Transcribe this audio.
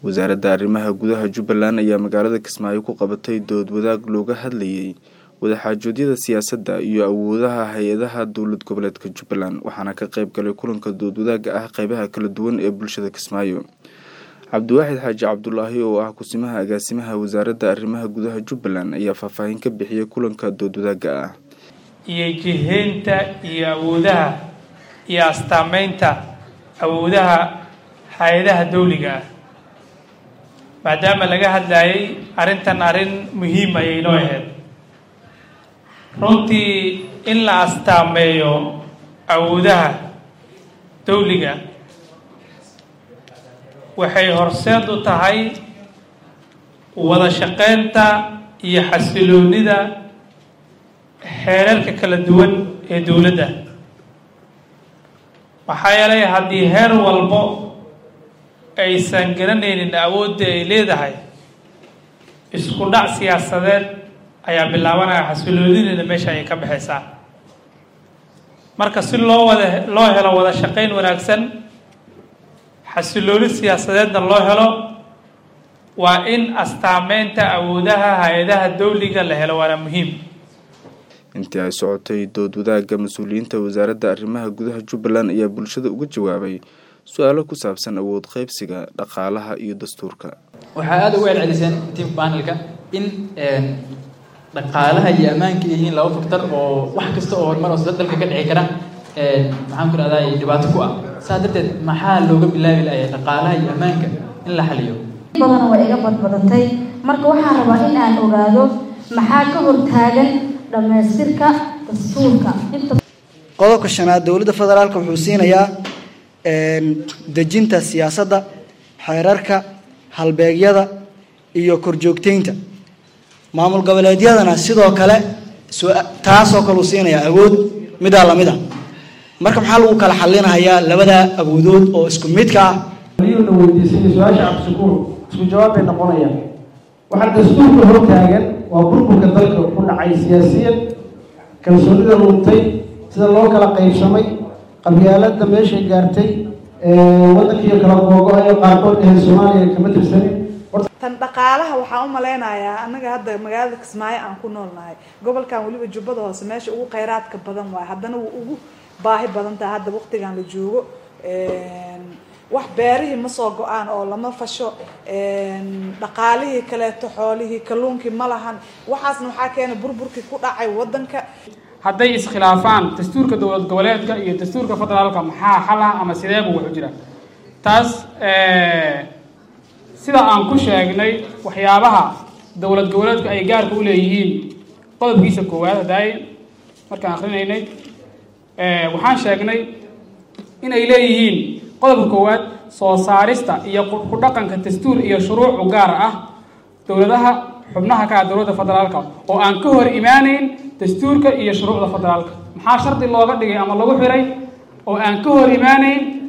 wasaaradda arrimaha gudaha jubbaland ayaa magaalada kismaayo ku qabatay dood wadaag looga hadlayay wadaxaajoodyada siyaasadda iyo awoodaha hay-adaha dowlad goboleedka jubbaland waxaana ka qayb galay kulanka dood wadaagga ah qeybaha kala duwan ee bulshada kismaayo cabdiwaaxid xaaji cabdulaahi oo ah kusimaha agaasimaha wasaaradda arrimaha gudaha jubbaland ayaa faahfaahin ka bixiyay kulanka dood wadaagga ah iyo jiheynta iyo awoodaha iyo astaameynta awoodaha hay-adaha dawliga ah maadaama laga hadlayay arrintan arrin muhiim ayay noo ahayd runtii in la astaameeyo awoodaha dawliga waxay horseed u tahay wada shaqeynta iyo xasiloonida xeerarka kala duwan ee dowladda maxaa yeelay haddii heer walbo aysan garanaynin awoodda ay leedahay isku dhac siyaasadeed ayaa bilaabanaya xasiloonidina meesha ay ka baxaysaa marka si loo wada loo helo wada shaqeyn wanaagsan xasilooni siyaasadeedna loo helo waa in astaameynta awoodaha hay-adaha dawliga la helo waana muhiim intii ay socotay dood wadaagga mas-uuliyiinta wasaaradda arrimaha gudaha jubbaland ayaa bulshada uga jawaabay su-aalo ku saabsan awood qaybsiga dhaqaalaha iyo dastuurka waxaa aada ugu celceliseen tiam panelka in dhaqaalaha iyo ammaanka ay yihiin laba faktor oo wax kasta oo horumar oo sida dalka ka dhici kara maxaan ku rahdaa dhibaato ku ah saas darteed maxaa looga bilaabi lahay dhaqaalaha iyo ammaanka in la xaliyo badan waa iga badbadatay marka waxaan rabaa in aan ogaado maxaa ka hortaagan dhammaystirka dastuurka qodobka shanaad dowladda federaalka wuxuu siinayaa dejinta siyaasadda xeerarka halbeegyada iyo korjoogteynta maamul goboleedyadana sidoo kale taasoo kale uu siinayaa awood midaa lamid a marka maxaa lagu kala xalinahayaa labada awoodood oo isku midka ah na weydiisay su-aasha cabdishakuur isku jawaab bay noqonayaan waxaa dastuurka hortaagan waa burburka dalka ku dhacay siyaasiyan kalsoonida luntay sida loo kala qaybsamay qabyaalada meeshay gaartay waddankiiyo kala googo-ayo qaarkood ahayd soomaaliya kama tirsanin tan dhaqaalaha waxaan u malaynayaa annaga hadda magaalada kismaayo aan ku noolnahay gobolkan weliba jubbada hoose meesha ugu kheyraadka badan waayo haddana wuu ugu baahi badan tahay hadda waqtigan la joogo wax beerihii ma soo go-aan oo lama fasho dhaqaalihii kaleeto xoolihii kalluunkii ma lahan waxaasna waxaa keena burburkii ku dhacay waddanka hadday iskhilaafaan dastuurka dowlad goboleedka iyo dastuurka federaalka maxaa xal ah ama sideeba wuxu jira taas sida aan ku sheegnay waxyaabaha dowlad goboleedku ay gaarka u leeyihiin qodobkiisa koowaad hadaaye markaan akrinaynay waxaan sheegnay inay leeyihiin qodobka koowaad soo saarista iyo ku dhaqanka dastuur iyo shuruucu gaar ah dowladaha xubnaha ka ah dowladda federaalka oo aan ka hor imaanayn dastuurka iyo shuruucda federaalka maxaa shardi looga dhigay ama lagu xiray oo aan ka hor imaanayn